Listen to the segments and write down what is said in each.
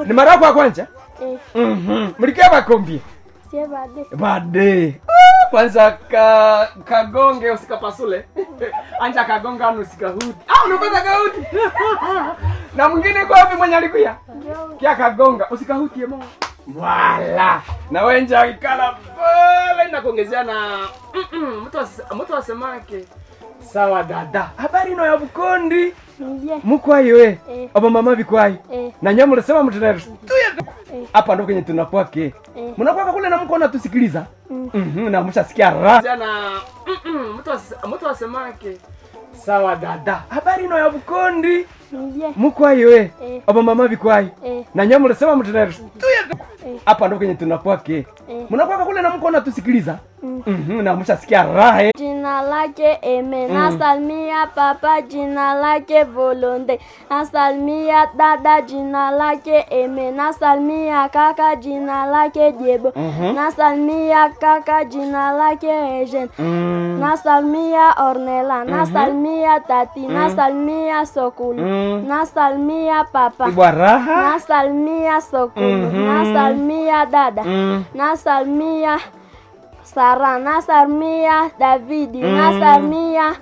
ni mara yako ya kwanza Eh, Mhm. mlikia bakombie sie bade. bade Ah, kwanza ka kagonge usikapasule anja kagonga anu usikahuti ah unapata kahuti na mwingine kwa wapi mwenye alikuya kia kagonga usikahutie mo wala na wenja ikala pale na kuongezea na Mm-mm, mtu ase- mtu asemake sawa dada habari no ya bukondi Ndiye. mukwayo we Eh. aba mama bikwayo Eh, na nyama mnasema mtenda Eh. hapa ndo kwenye tunakwake Eh. mnakwaka kule na mko natusikiliza Mm. Mhm, na mshasikia raha na mtu ase- mtu asemake sawa dada habari no ya bukondi ndiye. mukwayo we Eh. aba mama bikwayo Eh, na nyama mnasema mtenda Eh. hapa ndo kwenye tunakwake Eh. mnakwaka kule na mko natusikiliza Mm. Mhm, na mshasikia raha Jina lake Eme, nasalimia papa, jina lake Volonde, nasalimia dada, jina lake Eme, nasalimia kaka, jina lake Jebo, Mhm. nasalimia kaka, jina lake Eugene, Mm. nasalimia Ornella, nasalimia tati, nasalimia Sokulu, Mm. nasalimia papa, ibwa raha nasalimia Sokulu, Mhm. nasalimia dada, Mm. nasalimia Sara, nasalimia Davidi, Mm. nasalimia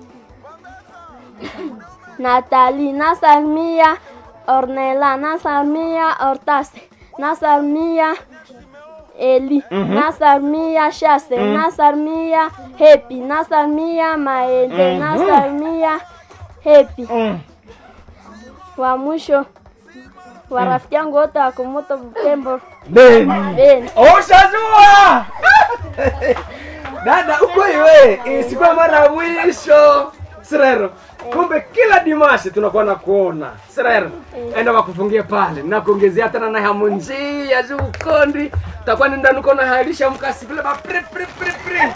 Natali, nasalimia Ornella, nasalimia Hortase, nasalimia Eli, Mhm. nasalimia Shase, nasalimia Happy, nasalimia Maende, Mhm. nasalimia Happy. Mm. Wa mwisho wa rafiki yangu wote wa Kumuto Butembo Beni. Beni. Ushajua dada, uko iwe isikuwa mara ya mwisho Sirero. Kumbe kila dimashi tunakuwa na kuona Sirero, enda wakufungie pale na kuongezea tena na hamu njia juu ukondi takuwa nenda nuko na halisha mkasi vile ba pre pre pre pre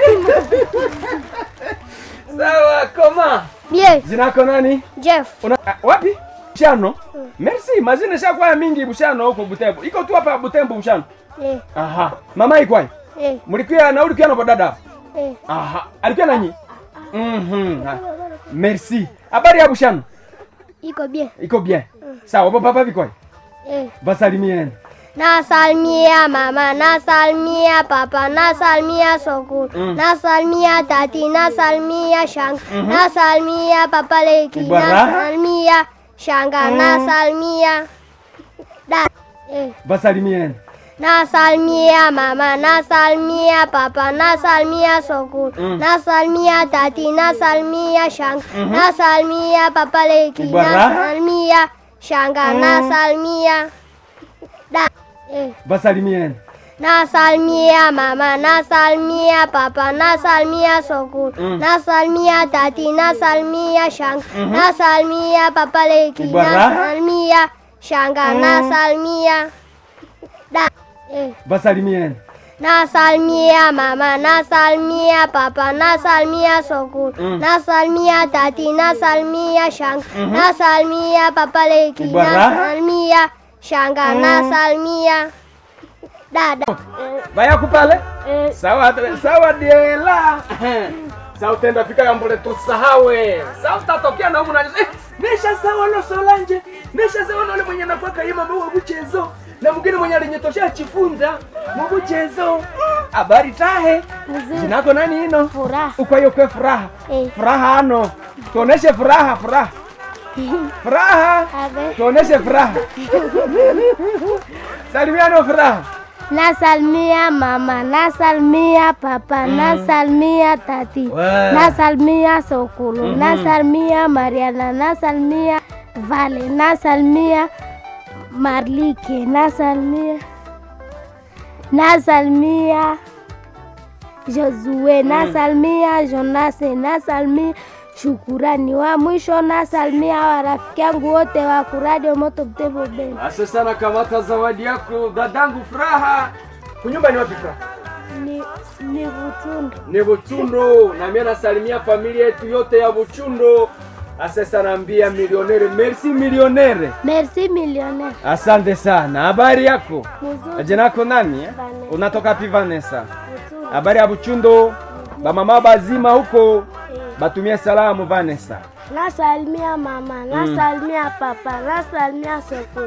sawa. Koma, Bien, jina lako nani? Jeff. Una, ah, wapi? Bushano. Merci, mazina shakwaya mingi Bushano huko Butembo. Iko tu hapa Butembo Bushano. Eh, Aha. Mama ikwai. eh, Mlikuwa na ulikuwa na dada. eh. Aha. Alikuwa nanyi? Mhm. ha. Merci. Habari ya Bushano? Iko bien. Iko bien. Sawa, baba papa vikwai. Eh. Basalimieni. Nasalimia mama, nasalimia papa, nasalimia sokulu, Mm. nasalimia tati, nasalimia shanga, nasalimia papa leki, Ibara. nasalimia shanga, nasalimia da. Eh. Basalimieni. Nasalimia mama, nasalimia papa, nasalimia sokulu, Mm. nasalimia tati, nasalimia shanga, nasalimia papa leki, Ibara. nasalimia shanga, nasalimia da. Eh. Basalimieni. Nasalimia mama, nasalimia papa, nasalimia sokulu, Mm. nasalimia tati, nasalimia shanga, nasalimia papa leki, Ibara. nasalimia shanga, nasalimia da. Eh. Basalimieni. Nasalimia mama, nasalimia papa, nasalimia sokulu, Mm. nasalimia tati, nasalimia shanga, nasalimia papa leki, Ibara. nasalimia shanga, nasalimia dada. Baya kupale? Eh, Sawa, sawa diela. Sawa utenda fika yambule tusahawe. Sawa utatokea na humu na eh, nesha sawa lo Solange. Nesha sawa na ule mwenye nafaka yema mwa buchezo. Na mwingine mwenye alinyetoshea chifunza mu buchezo. Habari tahe. Mzuri. Jina lako nani ino? Furaha. Uko hiyo kwa furaha. Eh. Furaha ano. Tuoneshe furaha, furaha. Furaha. Abe. Tuoneshe furaha. Salimiano furaha. Nasalimia mama, nasalimia papa, nasalimia tati, Wow. nasalimia Sokulu, nasalimia Mariana, nasalimia Vale, nasalimia Marlike, nasalimia nasalimia Josue, nasalimia Jonase, nasalimia Shukurani. Wa mwisho nasalimia warafiki yangu wote wa kuradio Moto Butembo Beni. Asante sana, kamata zawadi yako dadangu Furaha. Kunyumba ni wapi Furaha? Ni, ni Butundu. Ni Buchundo, na mimi nasalimia familia yetu yote ya Buchundo. Asante sana, mbia milionere. Merci milionere. Merci millionnaire. Asante sana. Habari yako? Mzuri. Jina lako nani? eh? Vanessa. Unatoka pi Vanessa? Butundu. Habari ya Buchundo? Bamama bazima huko batumie salamu Vanessa. Nasalimia mama, nasalimia papa, nasalimia Sokulu.